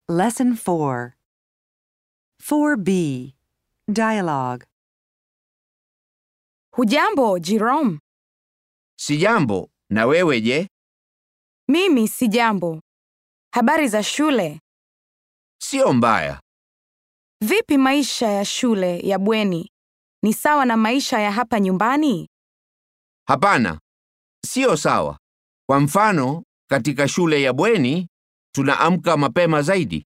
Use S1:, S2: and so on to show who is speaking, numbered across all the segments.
S1: Lesson 4. 4b. Dialogue.
S2: Hujambo, Jerome?
S3: Sijambo, na wewe je?
S2: Mimi sijambo. Habari za shule?
S3: Sio mbaya.
S2: Vipi maisha ya shule ya bweni? Ni sawa na maisha ya hapa nyumbani?
S3: Hapana, sio sawa. Kwa mfano, katika shule ya bweni tunaamka mapema zaidi.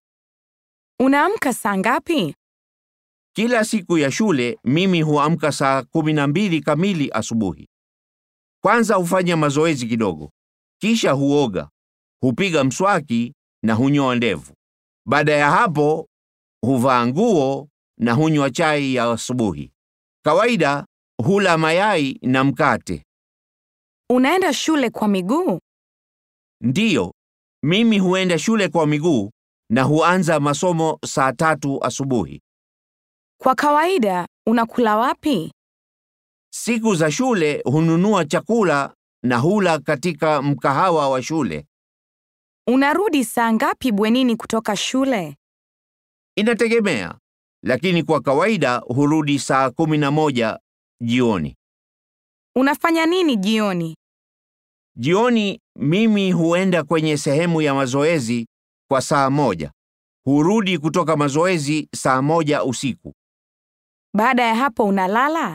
S2: Unaamka saa ngapi?
S3: Kila siku ya shule mimi huamka saa kumi na mbili kamili asubuhi. Kwanza hufanya mazoezi kidogo, kisha huoga, hupiga mswaki na hunyoa ndevu. Baada ya hapo huvaa nguo na hunywa chai ya asubuhi. Kawaida hula mayai na mkate.
S2: Unaenda shule kwa miguu?
S3: Ndiyo, mimi huenda shule kwa miguu na huanza masomo saa tatu asubuhi.
S2: Kwa kawaida unakula wapi?
S3: Siku za shule hununua chakula na hula katika mkahawa wa shule.
S2: Unarudi saa ngapi bwenini kutoka shule?
S3: Inategemea, lakini kwa kawaida hurudi saa kumi na moja jioni.
S2: Unafanya nini jioni?
S3: Jioni mimi huenda kwenye sehemu ya mazoezi kwa saa moja. Hurudi kutoka mazoezi saa moja usiku.
S2: Baada ya hapo unalala?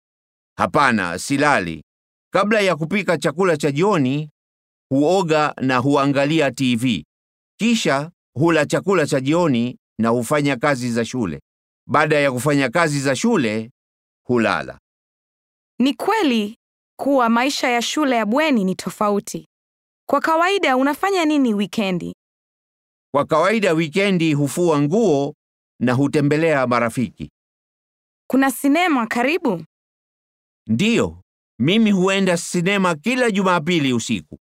S3: Hapana, silali. Kabla ya kupika chakula cha jioni, huoga na huangalia TV. Kisha hula chakula cha jioni na hufanya kazi za shule. Baada ya kufanya kazi za shule, hulala.
S2: Ni kweli kuwa maisha ya shule ya bweni ni tofauti. Kwa kawaida unafanya nini wikendi?
S3: Kwa kawaida wikendi hufua nguo na hutembelea marafiki.
S2: Kuna sinema karibu?
S3: Ndiyo, mimi huenda sinema kila Jumapili usiku.